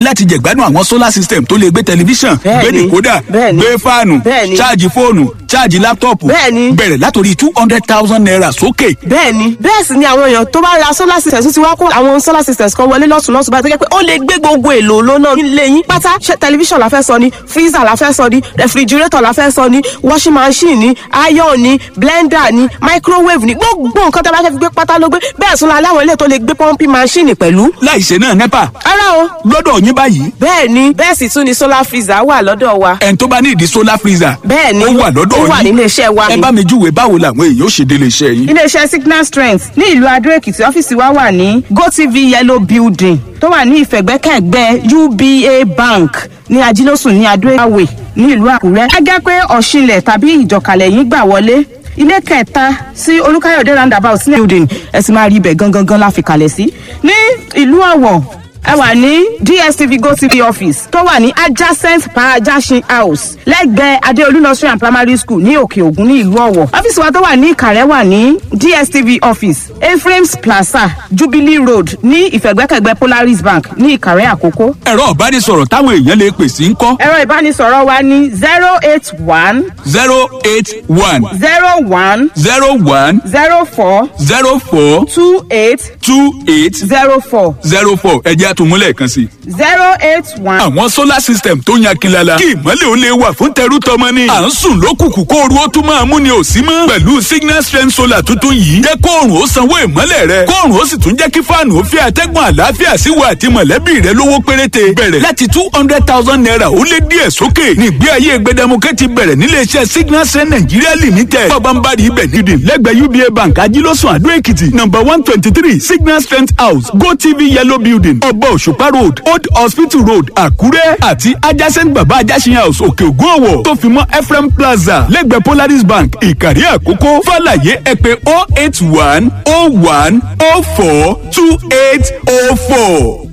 láti jẹ̀gbádùn àwọn solar system tó lè gbé tẹlifíṣàn gbé Bẹ́ẹ̀ni, dìkódà bẹ́ẹ̀ni, gbé fáànù bẹ́ẹ̀ni. ṣáàjì fóònù ṣáàjì láptọ̀pù Bẹ́ẹ̀ni. bẹ̀rẹ̀ látòrí two hundred thousand naira sókè. bẹ́ẹ̀ni bẹ́ẹ̀ sì ni àwọn èèyàn tó bá ra solar systems ti wá kó àwọn solar systems kan wọlé lọ́tún lọ́tún bá tó jẹ́ pé ó lè gbé gbogbo èlò lónà nílé yín pátá ṣe tẹlifíṣàn la fẹ́ sọ ni freezer la fẹ́ sọ ni refrigerator la fẹ́ sọ ni washing machine ni iron ni blender ni microwave ni gbogbo nǹkan tó bá fẹ́ fi gbé pátá ló gbé bẹ́ẹ̀ sún la láwọn ilé tó lè gbé pumping machine pẹ̀lú. láìṣe náà nepa ara o lọ́dọ̀ yín báyìí bẹ́ẹ̀ ni bẹ́ẹ̀ sì tún ni solar freezer wà lọ́dọ̀ wa. ẹni tó bá ní ìdí solar freezer bẹ́ẹ̀ ni ó wà lọ́dọ̀ ó wà yín nílé iṣẹ́ wa ẹ ni. bá mi júwe báwo làwọn èèyàn ó ṣe délé iṣẹ́ yín. iléeṣẹ́ signal strength ní ìlú adó èkìtì ọ́fíìsì wa wà ní gotv yellow building tó wà ní ìfẹ̀gbẹ́kẹ̀gbẹ́ uba bank ní ajílósùn ní adó èkìtì ní ìlú àkúrẹ́. ẹ jẹ́ pé ọ̀ṣinlẹ̀ tàbí ìjọkàlẹ̀ yín gbà wọlé ilé kẹta sí olúkáyọ̀dé roundabout ní building ẹ sì máa rí ibẹ̀ gangan gan la fi kalẹ̀ sí. ní ìlú ọ̀wọ̀ ẹ wà ní dstv gotv office tó wà ní adjacent parajasin house lẹ́gbẹ̀ẹ́ adeolu nursery and primary school ní òkè ògùn ní ìlú ọ̀wọ̀ ọ́fíìsì wa tó wà ní ìkàrẹ́ wà ní dstv office ephraim's plaza jubilee road ní ìfẹ̀gbẹ́kẹ̀gbẹ́ polaris bank ní ìkàrẹ́ àkókò. ẹ̀rọ ìbánisọ̀rọ̀ táwọn èèyàn lè pè sí ń kọ́ ẹ̀rọ ìbánisọ̀rọ̀ wa ní zero eight one zero eight one zero one zero one zero four zero four two eight two eight zero four zero four ẹ̀jẹ̀ àtúmúlẹ̀ kan sí. zero eight one. àwọn solar system tó yan kinlala kí ìmọ̀lẹ̀ ó lè wà fún tẹrú tọmọ ni. à ń sùn lókùnkùn kó oru ó tún máa mú ni ò sí mọ́. pẹ̀lú signal strength solar tuntun yìí jẹ́ kóòrùn ó sanwó ìmọ̀lẹ̀ rẹ kóòrùn ó sì tún jẹ́ kí fáànù ó fi àtẹ́gùn àlàáfíà sí wa àti mọ̀lẹ́bí rẹ lówó péréte. bẹ̀rẹ̀ láti two hundred thousand naira ó lé díẹ̀ sókè nígbé ayé gbẹdẹmukẹ́ ti bẹ̀rẹ̀ níléeṣẹ́ signal strength nigeria limited. bọ́bánbárì ibẹ̀ nídìí lẹ́gbẹ̀ẹ́ uba bank ajílọ́sùn àdó èkìtì number one twenty three signal strength house gotv yellow building ọba òṣùpá road old hospital road àkúrẹ́ àti adjacent baba ajásin house òkè ògùn ọ̀wọ̀ tó fi mọ́ ephraim plaza lẹ́gbẹ̀ẹ́ polaris bank ìkàrí àkókò fàlàyé ẹ pé oh eight one oh one oh four two eight oh four.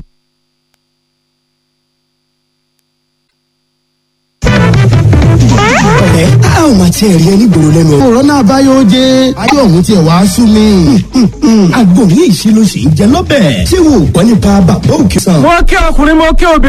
ẹ a ò máa tiẹ̀ rí ẹni gbòòrò lẹ́nu ọ̀rọ̀ náà báyọ̀ jẹ́ ayé ọ̀hún tiẹ̀ wá sú mi. àgbò ní ìṣílóṣì ń jẹ lọ́bẹ̀. ṣé wo ò gbọ́ nípa bàbá òkè sàn. mo kí ọkùnrin mo kí obìnrin.